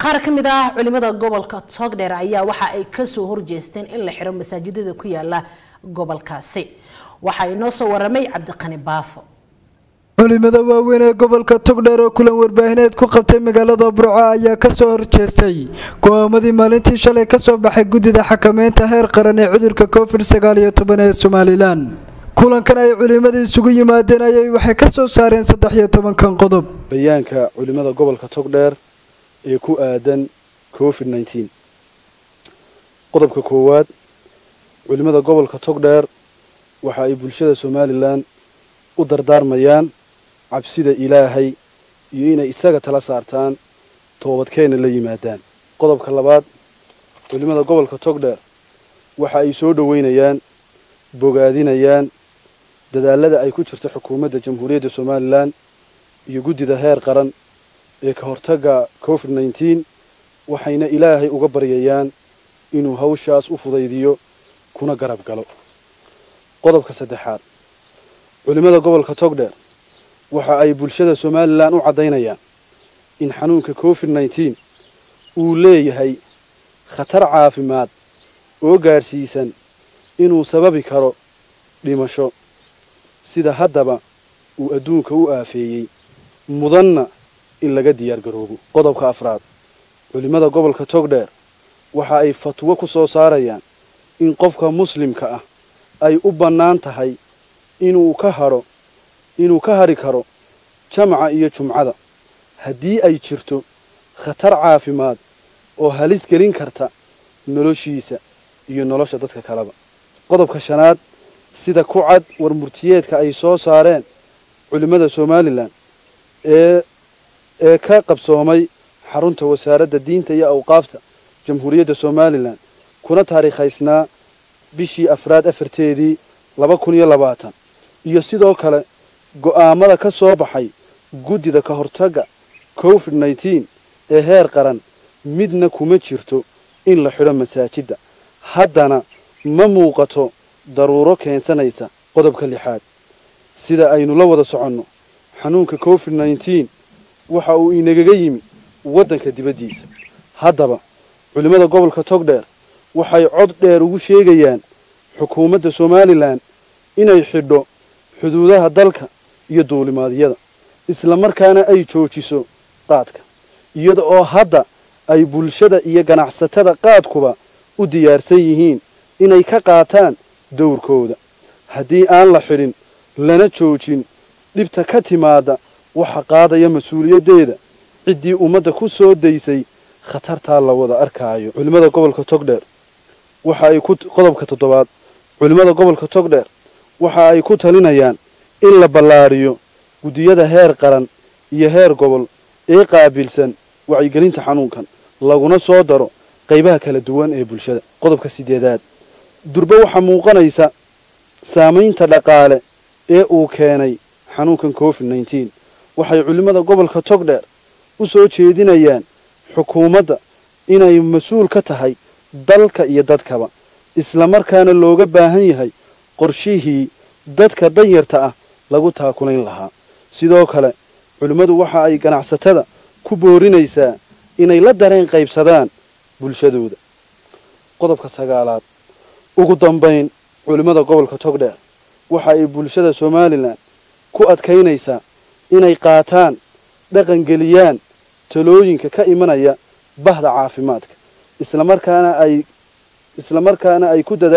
qaar ka mid ah culimada gobolka togdheer ayaa waxa ay kasoo horjeesteen in la xiro masaajidada ku yaala gobolkaasi waxaa inoo soo waramay cabdiqani baafo culimada waaweyn ee gobolka togdheer oo kulan warbaahineed ku qabtay magaalada burco ayaa kasoo horjeestay go-aamadii maalintii shalay kasoo baxay guddida xakameynta heer qaran ee cudurka covid sagaal iyo toban ee somalilan kulankan ay culimada isugu yimaadeen ayay waxay ka soo saareen saddex iyo tobankan qodob bayaanka culimada gobolka togdheer ee ku aadan covid nneteen qodobka koowaad culimada gobolka togdheer waxa ay bulshada somalilan u dardaarmayaan cabsida ilaahay iyo inay isaga tala saartaan toobadkeenna la yimaadaan qodobka labaad culimada gobolka togdheer waxa ay soo dhoweynayaan bogaadinayaan dadaalada ay ku jirto xukuumadda jamhuuriyadda somalilan iyo guddida heer qaran ee ka hortagga covid nneteen waxayna ilaahay uga baryayaan inuu hawshaas u fudaydiyo kuna garab galo qodobka saddexaad culimada gobolka togdheer waxa ay bulshada somalilan u caddaynayaan in xanuunka covid nneteen uu leeyahay khatar caafimaad oo gaadhsiisan inuu sababi karo dhimasho sida haddaba uu adduunka u aafeeyey mudanna in laga diyaar garoobo qodobka afraad culimada gobolka togdheer waxa ay fatwo ku soo saarayaan in qofka muslimka ah ay u bannaan tahay inuu ka hadho inuu ka hadhi karo jamca iyo jumcada haddii ay jirto khatar caafimaad oo halis gelin karta noloshiisa iyo nolosha dadka kaleba qodobka shanaad sida ku cad war murtiyeedka ay soo saareen culimmada somalilan ee ee ka qabsoomay xarunta wasaaradda diinta iyo awqaafta jamhuuriyadda somalilan kuna taariikhaysnaa bishii afraad afarteedii laba kun iyo labaatan iyo sidoo kale go'aamada ka soo baxay guddida ka hortagga covid nneteen ee heer qaran midna kuma jirto in la xidho masaajidda haddana ma muuqato daruuro keensanaysa qodobka lixaad sida aynu la wada soconno xanuunka covid nneteen waxa uu inagaga yimi waddanka dibaddiisa haddaba culimmada gobolka togdheer waxay cod dheer ugu sheegayaan xukuumadda somalilan inay xidho xuduudaha dalka iyo duulimaadyada isla markaana ay joojiso qaadka iyada oo hadda ay bulshada iyo ganacsatada qaadkuba u diyaarsan yihiin inay ka qaataan dowrkooda haddii aan la xidhin lana joojin dhibta ka timaada waxa qaadaya mas-uuliyaddeeda ciddii ummadda ku soo daysay khatartaa la wada arkaayo culimmada gobolka togdheer waxa ay ku qodobka toddobaad culimmada gobolka togdheer waxa ay ku talinayaan in la ballaariyo guddiyada heer qaran iyo heer gobol ee qaabilsan wacyigelinta xanuunkan laguna soo daro qaybaha kala duwan ee bulshada qodobka sideedaad durbe waxaa muuqanaysa saamaynta dhaqaale ee uu keenay xanuunkan covid nneteen waxay culimmada gobolka togdheer u soo jeedinayaan xukuumadda inay mas-uul ka tahay dalka iyo dadkaba isla markaana looga baahan yahay qorshihii dadka danyarta ah lagu taakulayn lahaa sidoo kale culimmadu waxa ay ganacsatada ku boorinaysaa inay la dareen qaybsadaan bulshadooda qodobka sagaalaad ugu dambayn culimmada gobolka togdheer waxa ay bulshada somalilan ku adkaynaysaa inay qaataan dhaqangeliyaan talooyinka ka imanaya bahda caafimaadka islamarkaana ay islamarkaana ay ku dada